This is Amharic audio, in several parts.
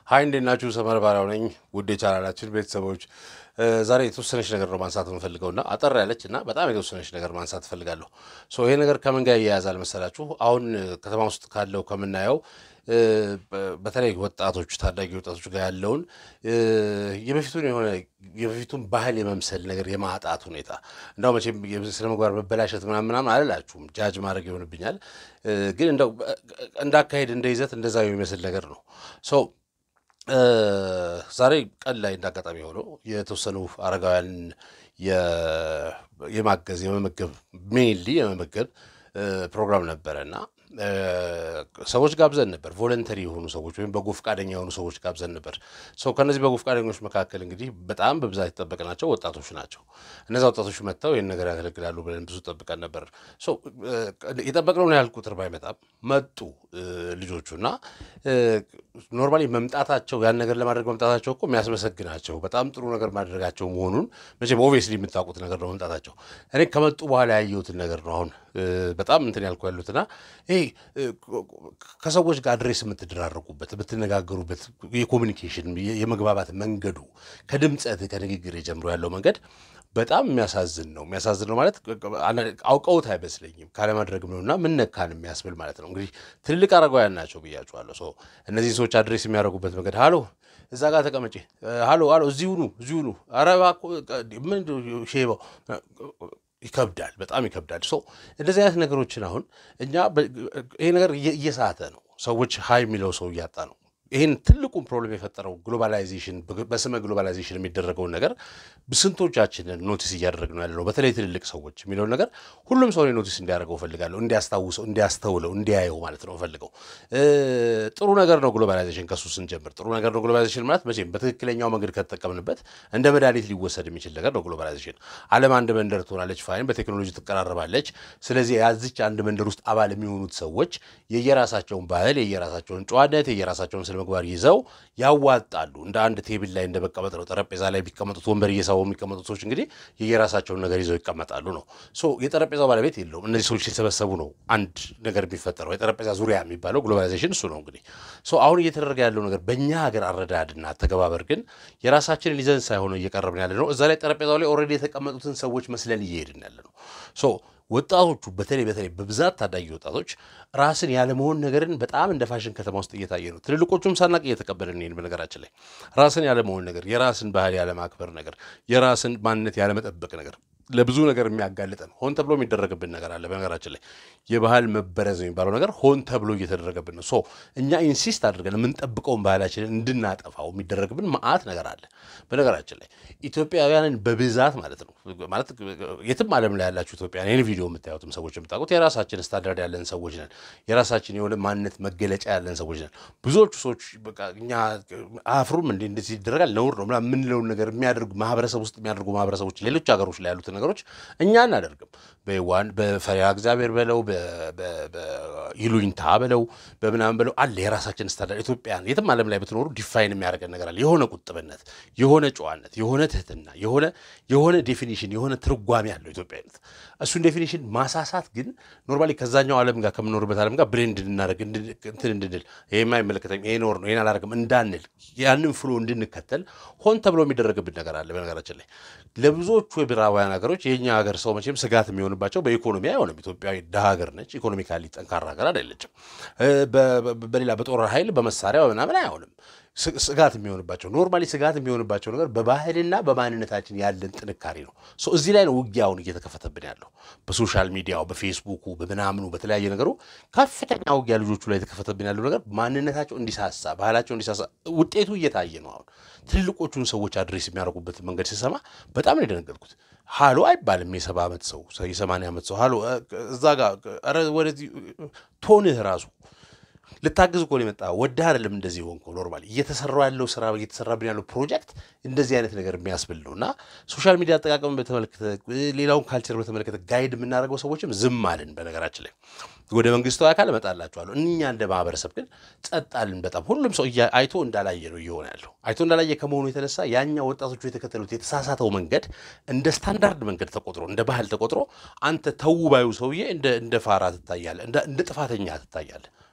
ሀይ እንዴት ናችሁ? ሰመር ባሪያው ነኝ። ውድ የቻናላችን ቤተሰቦች ዛሬ የተወሰነች ነገር ነው ማንሳት የምፈልገው እና አጠር ያለች እና በጣም የተወሰነች ነገር ማንሳት እፈልጋለሁ። ሶ ይሄ ነገር ከምን ጋር እያያዛል መሰላችሁ? አሁን ከተማ ውስጥ ካለው ከምናየው በተለይ ወጣቶች ታዳጊ ወጣቶች ጋር ያለውን የበፊቱን የሆነ የበፊቱን ባህል የመምሰል ነገር የማጣት ሁኔታ እንዳው መቼም ስነ ምግባር መበላሸት ምናምን ምናምን አልላችሁም፣ ጃጅ ማድረግ ይሆንብኛል። ግን እንደው እንዳካሄድ እንደ ይዘት እንደዛ የሚመስል ነገር ነው ሰው ዛሬ ቀን ላይ እንዳጋጣሚ ሆነው የተወሰኑ አረጋውያን የማገዝ የመመገብ ሜንሊ የመመገብ ፕሮግራም ነበረ እና ሰዎች ጋብዘን ነበር። ቮለንተሪ የሆኑ ሰዎች ወይም በጎ ፈቃደኛ የሆኑ ሰዎች ጋብዘን ነበር። ሰው ከእነዚህ በጎ ፈቃደኞች መካከል እንግዲህ በጣም በብዛት የጠበቅናቸው ወጣቶች ናቸው። እነዚ ወጣቶች መጥተው ይህን ነገር ያገለግላሉ ብለን ብዙ ጠብቀን ነበር። የጠበቅነውን ያህል ቁጥር ባይመጣም መጡ ልጆቹ እና ኖርማሊ መምጣታቸው ያን ነገር ለማድረግ መምጣታቸው እኮ የሚያስመሰግናቸው በጣም ጥሩ ነገር ማድረጋቸው መሆኑን መቼም ኦብቪየስሊ የምታውቁት ነገር ነው መምጣታቸው። እኔ ከመጡ በኋላ ያየሁትን ነገር ነው አሁን በጣም እንትን ያልኩ ያሉትና ይሄ ከሰዎች ጋር አድሬስ የምትደራረጉበት የምትነጋገሩበት የኮሚኒኬሽን የመግባባት መንገዱ ከድምፀት ከንግግር ጀምሮ ያለው መንገድ በጣም የሚያሳዝን ነው። የሚያሳዝን ነው ማለት አውቀውት አይመስለኝም ካለማድረግም ነው እና ምን ነካን የሚያስብል ማለት ነው። እንግዲህ ትልልቅ አረጋውያን ናቸው ብያቸዋለሁ። እነዚህ ሰዎች አድሬስ የሚያደርጉበት መንገድ ሀሎ እዛ ጋር ተቀመጪ፣ ሀሎ ሀሎ፣ እዚሁ ኑ፣ እዚሁ ኑ፣ ኧረ እባክዎ ምን ሼባው ይከብዳል፣ በጣም ይከብዳል። ሶ እንደዚህ አይነት ነገሮችን አሁን እኛ ይሄ ነገር እየሳተ ነው። ሰዎች ሀይ የሚለው ሰው እያጣ ነው። ይህን ትልቁን ፕሮብሌም የፈጠረው ግሎባላይዜሽን በስመ ግሎባላይዜሽን የሚደረገውን ነገር ስንቶቻችንን ኖቲስ እያደረግነው ያለ ነው። በተለይ ትልልቅ ሰዎች የሚለውን ነገር ሁሉም ሰው ኖቲስ እንዲያደርገው እፈልጋለሁ፣ እንዲያስታውሰው፣ እንዲያስተውለው፣ እንዲያየው ማለት ነው እፈልገው። ጥሩ ነገር ነው ግሎባላይዜሽን። ከሱ ስንጀምር ጥሩ ነገር ነው ግሎባላይዜሽን ማለት መቼም በትክክለኛው መንገድ ከተጠቀምንበት እንደ መድኃኒት ሊወሰድ የሚችል ነገር ነው ግሎባላይዜሽን። ዓለም አንድ መንደር ትሆናለች፣ ፋይን፣ በቴክኖሎጂ ትቀራረባለች። ስለዚህ ያዚች አንድ መንደር ውስጥ አባል የሚሆኑት ሰዎች የየራሳቸውን ባህል፣ የየራሳቸውን ጨዋነት፣ የየራሳቸውን ምግባር ይዘው ያዋጣሉ። እንደ አንድ ቴብል ላይ እንደ መቀመጥ ነው። ጠረጴዛ ላይ ቢቀመጡት ወንበር እየሳቡ የሚቀመጡት ሰዎች እንግዲህ የየራሳቸውን ነገር ይዘው ይቀመጣሉ ነው። የጠረጴዛው ባለቤት የለውም። እነዚህ ሰዎች ሲሰበሰቡ ነው አንድ ነገር የሚፈጠረው። የጠረጴዛ ዙሪያ የሚባለው ግሎባላይዜሽን እሱ ነው። እንግዲህ አሁን እየተደረገ ያለው ነገር በእኛ ሀገር አረዳድና አተገባበር ግን የራሳችንን ይዘን ሳይሆን እየቀረብን ያለ ነው። እዛ ላይ ጠረጴዛው ላይ ኦልሬዲ የተቀመጡትን ሰዎች መስለን እየሄድን ያለ ነው። ወጣቶቹ በተለይ በተለይ በብዛት ታዳጊ ወጣቶች ራስን ያለመሆን ነገርን በጣም እንደ ፋሽን ከተማ ውስጥ እየታየ ነው። ትልልቆቹም ሳናቅ እየተቀበልን ይህን በነገራችን ላይ ራስን ያለመሆን ነገር፣ የራስን ባህል ያለማክበር ነገር፣ የራስን ማንነት ያለመጠበቅ ነገር ለብዙ ነገር የሚያጋልጠን ሆን ተብሎ የሚደረግብን ነገር አለ። በነገራችን ላይ የባህል መበረዝ የሚባለው ነገር ሆን ተብሎ እየተደረገብን ነው። ሶ እኛ ኢንሲስት አድርገን የምንጠብቀውን ባህላችንን እንድናጠፋው የሚደረግብን መዓት ነገር አለ። በነገራችን ላይ ኢትዮጵያውያንን በብዛት ማለት ነው ማለት የትም ዓለም ላይ ያላችሁ ኢትዮጵያውያን ይህን ቪዲዮ የምታዩትም ሰዎች የምታውቁት የራሳችን ስታንዳርድ ያለን ሰዎች ነን። የራሳችን የሆነ ማንነት መገለጫ ያለን ሰዎች ነን። ብዙዎቹ ሰዎች በቃ እኛ አፍሩም እንዲ እንደዚህ ይደረጋል ነውር ነው ምናምን የምንለውን ነገር የሚያደርጉ ማህበረሰብ ውስጥ የሚያደርጉ ማህበረሰቦች ሌሎች ሀገሮች ላይ ያሉትን ነገሮች እኛ እናደርግም። በዋን በፈሪሃ እግዚአብሔር በለው በይሉኝታ በለው በምናምን በለው አለ የራሳችን ስታንዳርድ። ኢትዮጵያን የትም ዓለም ላይ ብትኖሩ ዲፋይን የሚያደርገን ነገር አለ። የሆነ ቁጥብነት፣ የሆነ ጨዋነት፣ የሆነ ትህትና፣ የሆነ የሆነ ዴፊኒሽን፣ የሆነ ትርጓሜ አለው ኢትዮጵያዊነት። እሱን ዴፊኒሽን ማሳሳት ግን ኖርማሊ ከዛኛው ዓለም ጋር ከምኖርበት ዓለም ጋር ብሬንድ እንድናደርግ እንትን እንድንል ይሄ የማይመለከተኝ ይሄ ኖር ነው ይሄን አላደርግም እንዳንል ያንን ፍሎ እንድንከተል ሆን ተብሎ የሚደረግብን ነገር አለ። በነገራችን ላይ ለብዙዎቹ የምዕራባውያን ሀገሮች የእኛ ሀገር ሰው መቼም ስጋት የሚሆንባቸው በኢኮኖሚ አይሆንም። ኢትዮጵያ ድሃ ሀገር ነች። ኢኮኖሚካሊ ጠንካራ ሀገር አይደለችም። በሌላ በጦር ኃይል በመሳሪያ ምናምን አይሆንም። ስጋት የሚሆንባቸው ኖርማሊ ስጋት የሚሆንባቸው ነገር በባህልና በማንነታችን ያለን ጥንካሬ ነው። እዚህ ላይ ነው ውጊያውን እየተከፈተብን ያለው በሶሻል ሚዲያው፣ በፌስቡኩ፣ በምናምኑ በተለያየ ነገሩ ከፍተኛ ውጊያ ልጆቹ ላይ የተከፈተብን ያለው ነገር ማንነታቸው እንዲሳሳ፣ ባህላቸው እንዲሳሳ ውጤቱ እየታየ ነው። አሁን ትልልቆቹን ሰዎች አድሬስ የሚያደርጉበት መንገድ ሲሰማ በጣም ነው የደነገጥኩት። ሃሎ አይባልም። የሰባ ዓመት ሰው የሰማንያ ዓመት ሰው ሃሎ እዛ ጋር ኧረ ወደዚህ ቶንህ ራሱ ልታግዝ እኮ ነው የመጣ ወደ አይደለም እንደዚህ ሆንኩ። ኖርማሊ እየተሰራ ያለው ስራ እየተሰራብን ያለው ፕሮጀክት እንደዚህ አይነት ነገር የሚያስብል ነው እና ሶሻል ሚዲያ አጠቃቀምን በተመለከተ ሌላውን ካልቸር በተመለከተ ጋይድ የምናደርገው ሰዎችም ዝም አልን። በነገራችን ላይ ወደ መንግስታዊ አካል እመጣላችኋለሁ። እኛ እንደ ማህበረሰብ ግን ጸጥ አልን። በጣም ሁሉም ሰው አይቶ እንዳላየ ነው እየሆነ ያለው። አይቶ እንዳላየ ከመሆኑ የተነሳ ያኛ ወጣቶቹ የተከተሉት የተሳሳተው መንገድ እንደ ስታንዳርድ መንገድ ተቆጥሮ እንደ ባህል ተቆጥሮ አንተ ተው ባዩ ሰውዬ እንደ ፋራ ትታያለህ፣ እንደ ጥፋተኛ ትታያለህ።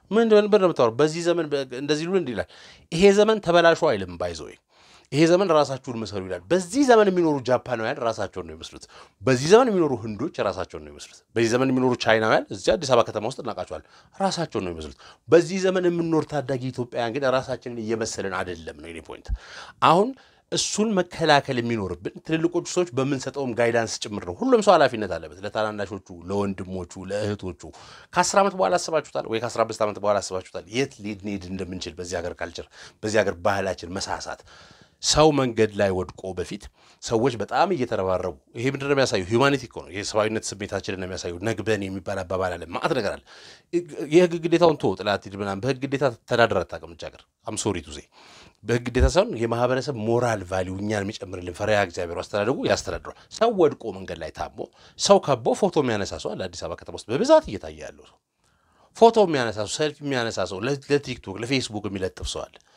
ምን እንደሆነ ነው የምታወራው? በዚህ ዘመን እንደዚህ ሉ እንዲህ ይላል። ይሄ ዘመን ተበላሹ አይልም ባይዘው ይሄ ዘመን ራሳችሁን ምሰሉ ይላል። በዚህ ዘመን የሚኖሩ ጃፓናውያን ራሳቸውን ነው የሚመስሉት። በዚህ ዘመን የሚኖሩ ህንዶች ራሳቸውን ነው የሚመስሉት። በዚህ ዘመን የሚኖሩ ቻይናውያን እዚህ አዲስ አበባ ከተማ ውስጥ እናውቃቸዋል፣ ራሳቸውን ነው የሚመስሉት። በዚህ ዘመን የምንኖር ታዳጊ ኢትዮጵያውያን ግን ራሳችንን እየመሰልን አይደለም ነው የኔ ፖይንት። አሁን እሱን መከላከል የሚኖርብን ትልልቆቹ ሰዎች በምንሰጠውም ጋይዳንስ ጭምር ነው። ሁሉም ሰው ኃላፊነት አለበት፣ ለታናናሾቹ፣ ለወንድሞቹ፣ ለእህቶቹ። ከአስር ዓመት በኋላ አስባችሁታል ወይ? ከአስራ አምስት ዓመት በኋላ አስባችሁታል? የት ልንሄድ እንደምንችል በዚህ ሀገር ካልቸር፣ በዚህ ሀገር ባህላችን መሳሳት ሰው መንገድ ላይ ወድቆ በፊት ሰዎች በጣም እየተረባረቡ ይሄ ምንድን ነው የሚያሳየው? ሂውማኒቲ እኮ ነው። የሰብአዊነት ስሜታችንን ነው የሚያሳየው። ነግበን የሚባል አባባል አለ። ማዕት ነገር አለ። የህግ ግዴታውን ቶ ጥላት ሂድ ምናምን በህግ ግዴታ ተዳደር አታውቅም እች ሀገር አምሶሪ ቱዜ በህግ ግዴታ ሳይሆን የማህበረሰብ ሞራል ቫሊዩ እኛን የሚጨምርልን ፈሪሃ እግዚአብሔር አስተዳደጉ ያስተዳድሯል። ሰው ወድቆ መንገድ ላይ ታሞ ሰው ከቦ ፎቶ የሚያነሳ ሰው አለ አዲስ አበባ ከተማ ውስጥ በብዛት እየታየ ያለው ሰው ፎቶ የሚያነሳ ሰው፣ ሰልፊ የሚያነሳ ሰው፣ ለቲክቶክ ለፌስቡክ የሚለጥፍ ሰው አለ።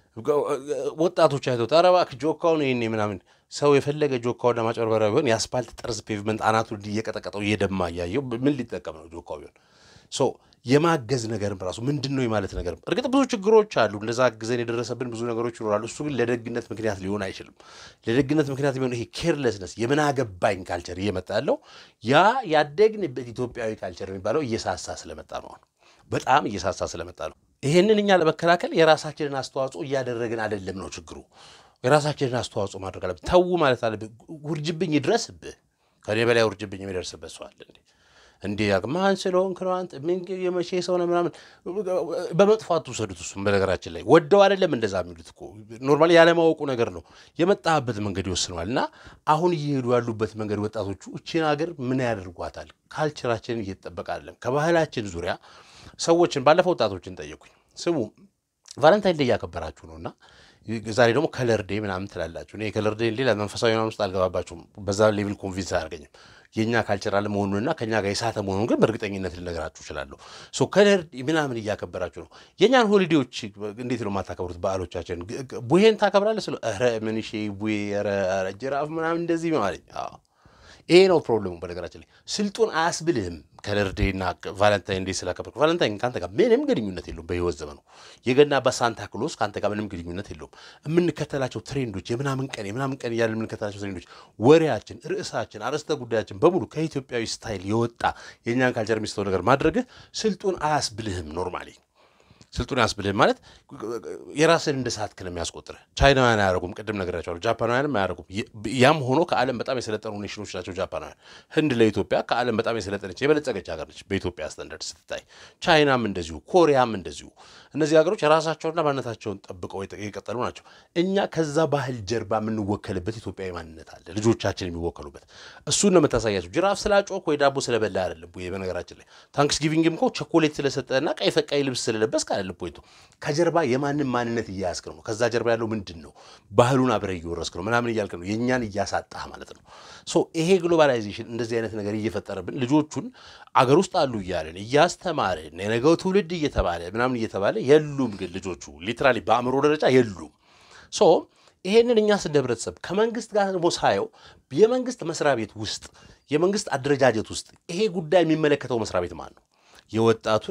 ወጣቶች አይቶት ኧረ እባክህ ጆካውን ይሄኔ ምናምን ሰው የፈለገ ጆካውን ለማጭበርበሪያ ቢሆን የአስፓልት ጠርዝ ፔቭመንት አናቱ እየቀጠቀጠው እየደማ እያየው ምን ሊጠቀም ነው ጆካው ቢሆን ሶ የማገዝ ነገርም ራሱ ምንድን ነው የማለት ነገርም እርግጥ ብዙ ችግሮች አሉ። እንደዛ አግዘን የደረሰብን ብዙ ነገሮች ይኖራሉ። እሱ ግን ለደግነት ምክንያት ሊሆን አይችልም። ለደግነት ምክንያት የሚሆን ይሄ ኬርለስነስ የምን አገባኝ ካልቸር እየመጣ ያለው ያ ያደግንበት ኢትዮጵያዊ ካልቸር የሚባለው እየሳሳ ስለመጣ ነው። በጣም እየሳሳ ስለመጣ ነው። ይሄንን እኛ ለመከላከል የራሳችንን አስተዋጽኦ እያደረግን አይደለም ነው ችግሩ። የራሳችንን አስተዋጽኦ ማድረግ አለብን። ተዉ ማለት አለብን። ውርጅብኝ ይድረስብህ። ከኔ በላይ ውርጅብኝ የሚደርስበት ሰው አለ እንዴ? እንዲህ ማን ስለሆንክ ነው አንተ ምን የመቼ ሰው ነው ምናምን በመጥፎ አትውሰዱት። እሱም በነገራችን ላይ ወደው አይደለም እንደዛ የሚሉት እኮ ኖርማሊ ያለማወቁ ነገር ነው። የመጣበት መንገድ ይወስነዋል። እና አሁን እየሄዱ ያሉበት መንገድ ወጣቶቹ እቺን ሀገር ምን ያደርጓታል? ካልቸራችንን እየተጠበቀ አይደለም። ከባህላችን ዙሪያ ሰዎችን ባለፈው ወጣቶችን ጠየቁኝ። ስሙ ቫለንታይን ዴይ እያከበራችሁ ነው እና ዛሬ ደግሞ ከለር ዴይ ምናምን ትላላችሁ። እኔ ከለር ዴይ ሌላ መንፈሳዊ ምናምን ውስጥ አልገባባችሁም። በዛ ሌቭል ኮንቪንስ አያደርገኝም። የእኛ ካልቸር አለ መሆኑንና ከእኛ ጋር የሳተ መሆኑን ግን በእርግጠኝነት ልነግራችሁ እችላለሁ። ሶ ከለር ምናምን እያከበራችሁ ነው። የእኛን ሆሊዴዎች እንዴት ነው የማታከብሩት? በዓሎቻችን ቡሄን ታከብራለህ ስለ ኧረ ምን ሺ ቡሄ ኧረ ጅራፍ ምናምን እንደዚህ ማለኝ ይሄ ነው ፕሮብሌሙ። በነገራችን ላይ ስልጡን አያስብልህም። ከለር ዴይና ቫለንታይን ዴይ ስላከበርክ ቫለንታይን ከአንተ ጋር ምንም ግንኙነት የለውም። በህይወት ዘመኑ የገና በሳንታ ክሎስ ከአንተ ጋር ምንም ግንኙነት የለውም። የምንከተላቸው ትሬንዶች የምናምን ቀን የምናምን ቀን እያለ የምንከተላቸው ትሬንዶች፣ ወሬያችን፣ ርዕሳችን፣ አርዕስተ ጉዳያችን በሙሉ ከኢትዮጵያዊ ስታይል የወጣ የእኛን ካልቸር የሚስተው ነገር ማድረግህ ስልጡን አያስብልህም ኖርማሊ ስልጡን ያስብልህ ማለት የራስን እንደ ሳትክ ነው የሚያስቆጥርህ። ቻይናውያን አያደርጉም፣ ቅድም ነግሬያቸዋለሁ። ጃፓናውያንም አያደርጉም። ያም ሆኖ ከዓለም በጣም የሰለጠኑ ኔሽኖች ናቸው ጃፓናውያን። ህንድ ለኢትዮጵያ ከዓለም በጣም የሰለጠነች የበለጸገች ሀገር ነች በኢትዮጵያ ስታንዳርድ ስትታይ። ቻይናም እንደዚሁ፣ ኮሪያም እንደዚሁ። እነዚህ ሀገሮች ራሳቸውንና ማንነታቸውን ጠብቀው የቀጠሉ ናቸው። እኛ ከዛ ባህል ጀርባ የምንወከልበት ኢትዮጵያዊ ማንነት አለ፣ ልጆቻችን የሚወከሉበት። እሱን ነው የምታሳያቸው። ጅራፍ ስላጮክ ወይ ዳቦ ስለበላ አይደለም። በነገራችን ላይ ታንክስ ጊቪንግም እኮ ቸኮሌት ስለሰጠና ቀይ ፈቃይ ልብስ ስለለበስክ አይደለም ፖይንቱ ከጀርባ የማንም ማንነት እያያዝክ ነው። ከዛ ጀርባ ያለው ምንድን ነው? ባህሉን አብረህ እየወረስክ ነው ምናምን እያልክ ነው። የእኛን እያሳጣህ ማለት ነው። ሶ ይሄ ግሎባላይዜሽን እንደዚህ አይነት ነገር እየፈጠረብን ልጆቹን አገር ውስጥ አሉ እያለን እያስተማርን የነገው ትውልድ እየተባለ ምናምን እየተባለ የሉም። ግን ልጆቹ ሊትራሊ በአእምሮ ደረጃ የሉም። ሶ ይሄንን እኛስ እንደ ህብረተሰብ ከመንግስት ጋር ደግሞ ሳየው የመንግስት መስሪያ ቤት ውስጥ የመንግስት አደረጃጀት ውስጥ ይሄ ጉዳይ የሚመለከተው መስሪያ ቤት ማን ነው? የወጣቱን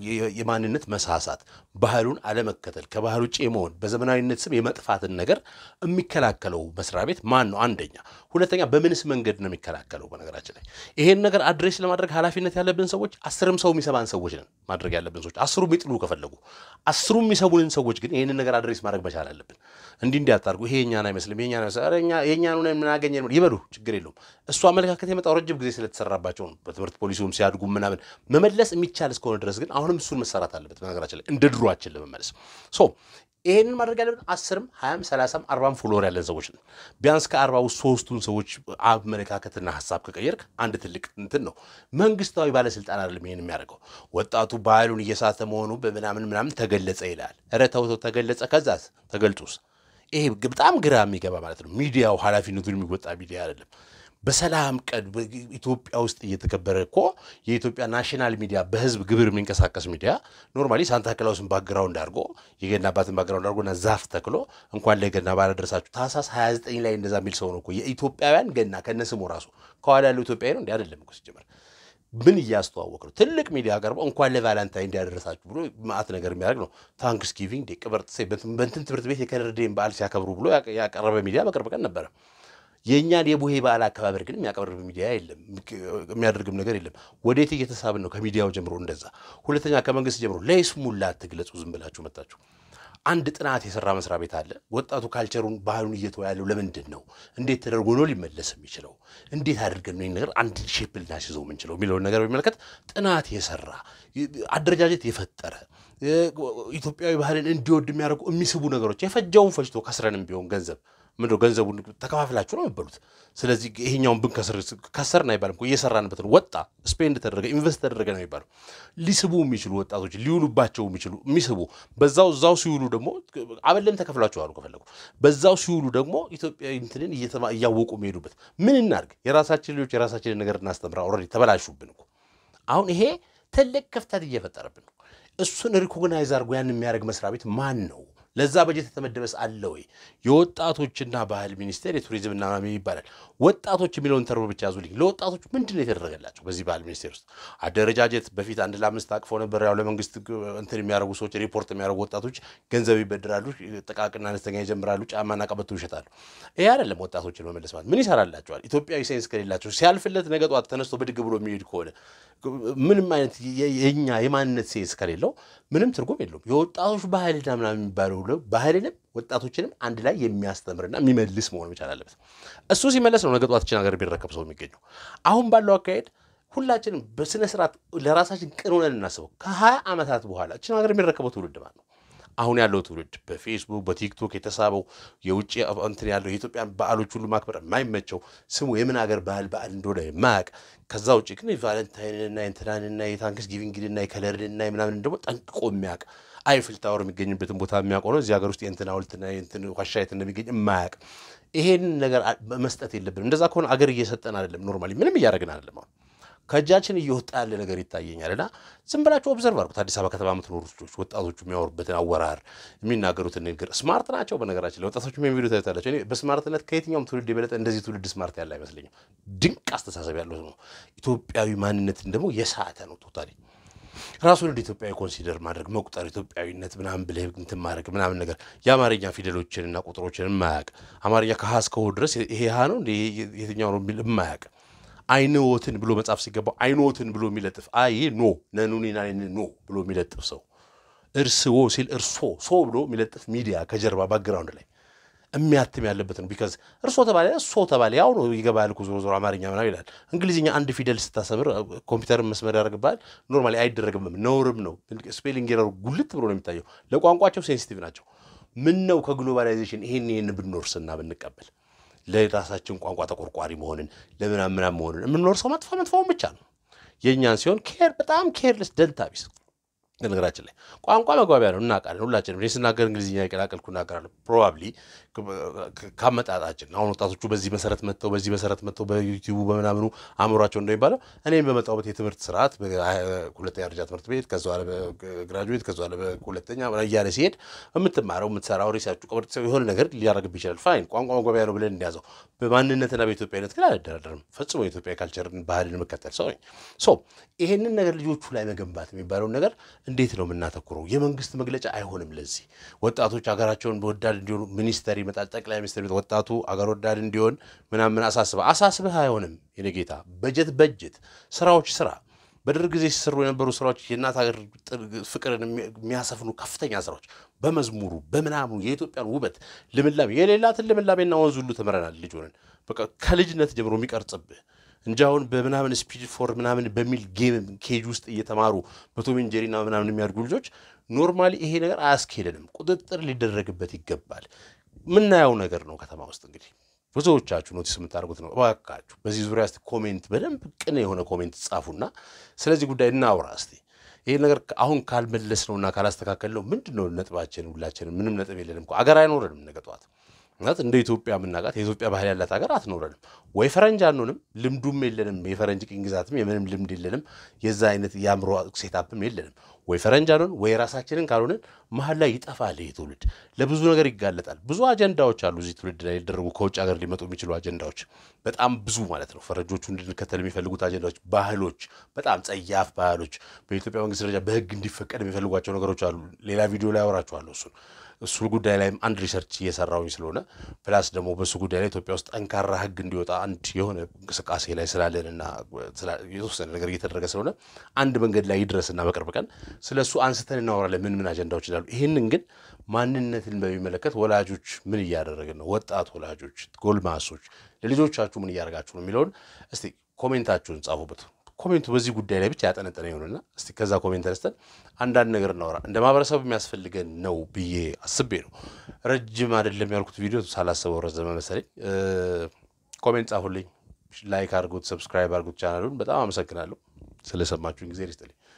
የማንነት መሳሳት፣ ባህሉን አለመከተል፣ ከባህል ውጭ የመሆን በዘመናዊነት ስም የመጥፋትን ነገር የሚከላከለው መስሪያ ቤት ማን ነው? አንደኛ። ሁለተኛ በምንስ መንገድ ነው የሚከላከለው? በነገራችን ላይ ይሄን ነገር አድሬስ ለማድረግ ኃላፊነት ያለብን ሰዎች አስርም ሰው የሚሰማን ሰዎች ነን። ማድረግ ያለብን ሰዎች አስሩ የሚጥሉ ከፈለጉ አስሩ የሚሰሙንን ሰዎች ግን ይህንን ነገር አድሬስ ማድረግ መቻል አለብን። እንዲህ እንዲያታርጉ ይሄ የኛን አይመስልም የኛን የኛን የምናገኘ ይበሉ፣ ችግር የለውም። እሱ አመለካከት የመጣው ረጅም ጊዜ ስለተሰራባቸው ነው። በትምህርት ፖሊሲውም ሲያድጉ ምናምን መመለስ የሚቻል እስከሆነ ድረስ ግን አሁንም እሱን መሰራት አለበት። በነገራችን ላይ እንደ ድሯችን ለመመለስ ሶ ይህንን ማድረግ ያለብን አስርም ሀያም ሰላሳም አርባም ፎሎወር ያለን ሰዎች ነን። ቢያንስ ከአርባ ውስጥ ሶስቱን ሰዎች አመለካከትና ሀሳብ ከቀየርክ አንድ ትልቅ እንትን ነው። መንግስታዊ ባለስልጣን አይደለም ይህን የሚያደርገው። ወጣቱ ባህሉን እየሳተ መሆኑ በምናምን ምናምን ተገለጸ ይላል። ኧረ ተው ተው፣ ተገለጸ ከዛስ ተገልጡስ? ይሄ በጣም ግራ የሚገባ ማለት ነው። ሚዲያው ኃላፊነቱን የሚወጣ ሚዲያ አይደለም። በሰላም ቀን ኢትዮጵያ ውስጥ እየተከበረ እኮ የኢትዮጵያ ናሽናል ሚዲያ በህዝብ ግብር የሚንቀሳቀስ ሚዲያ ኖርማሊ ሳንታ ክላውስን ባግራውንድ አድርጎ የገና አባትን ባግራውንድ አድርጎ እና ዛፍ ተክሎ እንኳን ለገና ባለ ደረሳችሁ ታህሳስ 29 ላይ እንደዛ የሚል ሰው ነው እኮ የኢትዮጵያውያን ገና ከነስሙ ራሱ ከኋላ ያለው ኢትዮጵያዊ ነው እንዲ አይደለም እኮ ሲጀመር ምን እያስተዋወቅ ነው? ትልቅ ሚዲያ ቀርበው እንኳን ለቫላንታይን እንዲያደረሳችሁ ብሎ ማአት ነገር የሚያደርግ ነው። ታንክስ ጊቪንግ ዴ ቅበርጥሴ በንትን ትምህርት ቤት የከነርዴን በዓል ሲያከብሩ ብሎ ያቀረበ ሚዲያ በቅርብ ቀን ነበረ። የእኛን የቡሄ በዓል አከባበር ግን የሚያቀርብ ሚዲያ የለም፣ የሚያደርግም ነገር የለም። ወዴት እየተሳብን ነው? ከሚዲያው ጀምሮ እንደዛ። ሁለተኛ ከመንግስት ጀምሮ ለይስሙላ አትግለጹ፣ ዝም ብላችሁ መጣችሁ። አንድ ጥናት የሰራ መስሪያ ቤት አለ። ወጣቱ ካልቸሩን ባህሉን እየተወ ያለው ለምንድን ነው? እንዴት ተደርጎ ነው ሊመለስ የሚችለው? እንዴት አድርገን ነው ነገር አንድ ሼፕ ልናስይዘው የምንችለው የሚለውን ነገር በሚመለከት ጥናት የሰራ አደረጃጀት የፈጠረ ኢትዮጵያዊ ባህልን እንዲወድ የሚያደርጉ የሚስቡ ነገሮች የፈጃውን ፈጅቶ ከስረንም ቢሆን ገንዘብ ምንድነው ገንዘቡን ተከፋፍላችሁ ነው የሚበሉት። ስለዚህ ይሄኛውን ብንከስር ከሰርን አይባልም እኮ እየሰራንበት ነው። ወጣ ስፔንድ ተደረገ ኢንቨስት ተደረገ ነው የሚባለው። ሊስቡ የሚችሉ ወጣቶች ሊውሉባቸው የሚችሉ የሚስቡ በዛው እዛው ሲውሉ ደግሞ አበለም ተከፍሏቸው አሉ ከፈለጉ በዛው ሲውሉ ደግሞ ኢትዮጵያዊ እንትንን እያወቁ የሚሄዱበት ምን እናድርግ? የራሳችን ልጆች የራሳችንን ነገር እናስተምራ። ኦልሬዲ ተበላሹብን እኮ አሁን ይሄ ትልቅ ክፍተት እየፈጠረብን ነው። እሱን ሪኮግናይዝ አድርጎ ያን የሚያደርግ መስሪያ ቤት ማን ነው? ለዛ በጀት የተመደበስ አለ ወይ? የወጣቶችና ባህል ሚኒስቴር የቱሪዝምና ምናምን ይባላል። ወጣቶች የሚለውን ተርቦ ብቻ ያዙልኝ። ለወጣቶች ምንድን ነው የተደረገላቸው? በዚህ ባህል ሚኒስቴር ውስጥ አደረጃጀት በፊት አንድ ለአምስት አቅፎ ነበር። ያው ለመንግስት እንትን የሚያደርጉ ሰዎች ሪፖርት የሚያደርጉ ወጣቶች ገንዘብ ይበድራሉ፣ ጥቃቅና አነስተኛ ይጀምራሉ፣ ጫማና ቀበቶ ይሸጣሉ። ይሄ አይደለም ወጣቶችን መመለስ ማለት። ምን ይሰራላቸዋል? ኢትዮጵያዊ ሴንስ ከሌላቸው ሲያልፍለት ነገ ጠዋት ተነስቶ ብድግ ብሎ የሚሄድ ከሆነ ምንም አይነት የኛ የማንነት ሴንስ ከሌለው ምንም ትርጉም የለውም። የወጣቶች ባህልና ምናምን የሚባለው ባህልንም ወጣቶችንም አንድ ላይ የሚያስተምርና የሚመልስ መሆን መቻል አለበት። እሱ ሲመለስ ነው ነገ ጠዋትችን ሀገር ቢረከብ ሰው የሚገኘው። አሁን ባለው አካሄድ ሁላችንም በስነ ስርዓት ለራሳችን ቅን ሆነን እናስበው። ከሀያ ዓመታት በኋላ እችን ሀገር የሚረከበው ትውልድ ማለት ነው። አሁን ያለው ትውልድ በፌስቡክ በቲክቶክ የተሳበው የውጭ እንትን ያለው የኢትዮጵያን በዓሎች ሁሉ ማክበር የማይመቸው ስሙ የምን ሀገር ባህል በዓል እንደሆነ የማያውቅ ከዛ ውጭ ግን የቫለንታይንና የእንትናንና የታንክስ ጊቪንግንና የከለርንና የምናምን ደግሞ ጠንቅቆ የሚያውቅ አይፍል ታወር የሚገኝበትን ቦታ የሚያውቅ ነው። እዚህ ሀገር ውስጥ የእንትን ሐውልትና የእንትን ዋሻ የት እንደሚገኝ የማያውቅ ይሄን ነገር መስጠት የለብንም። እንደዛ ከሆነ አገር እየሰጠን አይደለም። ኖርማሊ ምንም እያደረግን አይደለም። አሁን ከእጃችን እየወጣ ያለ ነገር ይታየኛል። እና ዝም ብላችሁ ኦብዘርቭ አድርጉት። አዲስ አበባ ከተማ የምትኖሩ ልጆች ወጣቶቹ የሚያወሩበትን አወራር፣ የሚናገሩትን ንግግር ስማርት ናቸው። በነገራችን ላይ ወጣቶቹ የሚቪዲዮ ታዩታላቸው። እኔ በስማርትነት ከየትኛውም ትውልድ የበለጠ እንደዚህ ትውልድ ስማርት ያለ አይመስለኝም። ድንቅ አስተሳሰብ ያለው ነው። ኢትዮጵያዊ ማንነትን ደግሞ የሳተ ነው ቶታሊ ራሱን እንደ ኢትዮጵያዊ ኮንሲደር ማድረግ መቁጠር ኢትዮጵያዊነት ምናምን ብለህ እንትን ማድረግ ምናምን ነገር የአማርኛ ፊደሎችንና ቁጥሮችን የማያውቅ አማርኛ ከሀ እስከ ሆ ድረስ ይሄ ሀ ነው የትኛው ነው የሚል የማያውቅ አይንዎትን ብሎ መጻፍ ሲገባው አይንዎትን ብሎ የሚለጥፍ አይ ኖ ነኑኔና ኖ ብሎ የሚለጥፍ ሰው እርስዎ ሲል እርሶ ሶ ብሎ የሚለጥፍ ሚዲያ ከጀርባ ባክግራውንድ ላይ የሚያትም ያለበት ነው። ቢካዝ እርሶ ተባለ እሶ ተባለ ያው ነው ይገባል እኮ ዞሮ ዞሮ አማርኛ ምናምን ይላል። እንግሊዝኛ አንድ ፊደል ስታሰምር ኮምፒውተርን መስመር ያደርግብሃል። ኖርማሊ አይደረግም፣ ነውርም ነው። ስፔሊንግ ኤረሩ ጉልት ብሎ ነው የሚታየው። ለቋንቋቸው ሴንሲቲቭ ናቸው። ምን ነው ከግሎባላይዜሽን ይሄን ይህን ብንወርስና ብንቀበል ለራሳችን ቋንቋ ተቆርቋሪ መሆንን ለምናምን ምናምን መሆንን የምንወርሰው መጥፎ መጥፎውን ብቻ ነው። የእኛን ሲሆን ኬር በጣም ኬርለስ ደንታ ቢስ ነገራችን ላይ ቋንቋ መግባቢያ ነው፣ እናውቃለን ሁላችንም። እኔ ስናገር እንግሊዝኛ የቀላቀልኩ እናገራለሁ። ፕሮባብሊ ካመጣጣችን አሁን ወጣቶቹ በዚህ መሰረት መጥተው በዚህ መሰረት መጥተው በዩቲዩቡ በምናምኑ አእምሯቸው እንደሚባለው እኔም በመጣሁበት የትምህርት ስርዓት ሁለተኛ ደረጃ ትምህርት ቤት ከዛ በኋላ በግራጁዌት ከዛ በኋላ በሁለተኛ እያለ ሲሄድ የምትማረው የምትሰራው ሪሰርቹ ቀበጥ የሆነ ነገር ሊያደርግብ ይችላል። ፋይን ቋንቋ መግባቢያ ነው ብለን እንዲያዘው። በማንነትና በኢትዮጵያዊነት ግን አልደራደርም። ፈጽሞ የኢትዮጵያ ካልቸርን ባህልን የምከተል ሰው ነኝ። ሶ ይሄንን ነገር ልጆቹ ላይ መገንባት የሚባለውን ነገር እንዴት ነው የምናተኩረው? የመንግስት መግለጫ አይሆንም። ለዚህ ወጣቶች ሀገራቸውን በወዳድ እንዲሆኑ ሚኒስተር ይመጣል፣ ጠቅላይ ሚኒስትር ይመጣል፣ ወጣቱ አገር ወዳድ እንዲሆን ምናምን አሳስበህ አሳስበህ አይሆንም። የኔ ጌታ በጀት በጀት ስራዎች ስራ በደርግ ጊዜ ሲሰሩ የነበሩ ስራዎች የእናት ሀገር ፍቅርን የሚያሰፍኑ ከፍተኛ ስራዎች በመዝሙሩ በምናምኑ የኢትዮጵያን ውበት ልምላሜ የሌላትን ልምላሜና ወንዝ ሁሉ ተምረናል። ልጅ ሆነን በቃ ከልጅነት ጀምሮ የሚቀርጽብህ እንጂ አሁን በምናምን ስፒድ ፎር ምናምን በሚል ጌም ኬጅ ውስጥ እየተማሩ በቶም ኤንድ ጄሪና ምናምን የሚያድጉ ልጆች ኖርማሊ ይሄ ነገር አያስኬደንም። ቁጥጥር ሊደረግበት ይገባል። የምናየው ነገር ነው ከተማ ውስጥ እንግዲህ ብዙዎቻችሁ ኖቲስ የምታደርጉት ነው። እባካችሁ በዚህ ዙሪያ እስቲ ኮሜንት፣ በደንብ ቅን የሆነ ኮሜንት ጻፉና ስለዚህ ጉዳይ እናውራ እስቲ። ይህ ነገር አሁን ካልመለስ ነውና ካላስተካከል ነው ምንድን ነው ነጥባችን? ሁላችንም ምንም ነጥብ የለንም እኮ አገር አይኖረንም ነገ ጠዋት ማለት እንደ ኢትዮጵያ የምናውቃት የኢትዮጵያ ባህል ያላት ሀገር አትኖረንም። ወይ ፈረንጅ አንሆንም፣ ልምዱም የለንም። የፈረንጅ ቅኝ ግዛትም የምንም ልምድ የለንም። የዛ አይነት የአእምሮ ሴታፕም የለንም። ወይ ፈረንጅ አንሆን ወይ ራሳችንን ካልሆንን መሀል ላይ ይጠፋል። ይህ ትውልድ ለብዙ ነገር ይጋለጣል። ብዙ አጀንዳዎች አሉ እዚህ ትውልድ ላይ ሊደረጉ ከውጭ ሀገር ሊመጡ የሚችሉ አጀንዳዎች በጣም ብዙ ማለት ነው። ፈረንጆቹ እንድንከተል የሚፈልጉት አጀንዳዎች፣ ባህሎች፣ በጣም ጸያፍ ባህሎች በኢትዮጵያ መንግስት ደረጃ በህግ እንዲፈቀድ የሚፈልጓቸው ነገሮች አሉ። ሌላ ቪዲዮ ላይ አወራችኋለሁ እሱን እሱ ጉዳይ ላይም አንድ ሪሰርች እየሰራሁኝ ስለሆነ ፕላስ ደግሞ በእሱ ጉዳይ ላይ ኢትዮጵያ ውስጥ ጠንካራ ህግ እንዲወጣ አንድ የሆነ እንቅስቃሴ ላይ ስላለንና የተወሰነ ነገር እየተደረገ ስለሆነ አንድ መንገድ ላይ ይድረስና በቅርብ ቀን ስለ እሱ አንስተን እናወራለን፣ ምን ምን አጀንዳዎች እንዳሉ። ይህንን ግን ማንነትን በሚመለከት ወላጆች ምን እያደረግን ነው? ወጣት ወላጆች፣ ጎልማሶች ለልጆቻችሁ ምን እያደረጋችሁ ነው የሚለውን እስቲ ኮሜንታችሁን ጻፉበት። ኮሜንቱ በዚህ ጉዳይ ላይ ብቻ ያጠነጠነ ይሆንና እስቲ ከዛ ኮሜንት ተነስተን አንዳንድ ነገር እናወራ። እንደ ማህበረሰብ የሚያስፈልገን ነው ብዬ አስቤ ነው። ረጅም አይደለም ያልኩት ቪዲዮ ሳላስበው ረዘመ መሰለኝ። ኮሜንት ጻፉልኝ፣ ላይክ አድርጉት፣ ሰብስክራይብ አድርጉት ቻናሉን። በጣም አመሰግናለሁ ስለሰማችሁን ጊዜ ይስጥልኝ።